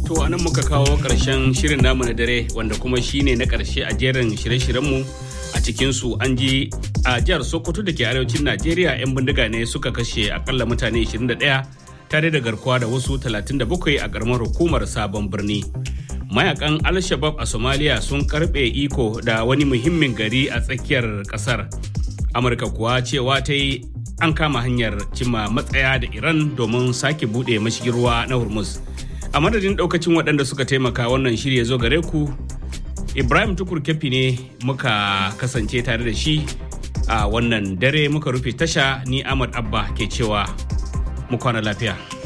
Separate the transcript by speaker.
Speaker 1: To anan muka kawo ƙarshen shirin namu na dare wanda kuma shine na ƙarshe a jerin shirye-shiryenmu a cikinsu an ji a jihar Sokoto da ke arewacin Najeriya 'yan bindiga ne suka kashe akalla mutane 21 tare da garkuwa da wasu 37 a ƙaramar hukumar sabon birni. Mayakan Al-Shabab a Somalia sun karɓe iko da wani muhimmin gari a tsakiyar ƙasar. Amurka kuwa cewa ta yi an kama hanyar cimma matsaya da Iran domin sake buɗe mashigin ruwa na Hormuz. a madadin daukacin waɗanda suka taimaka wannan shirya zo gare ku ibrahim tukur kefi ne muka kasance tare da shi a wannan dare muka rufe tasha ni ahmad abba ke cewa mu kwana lafiya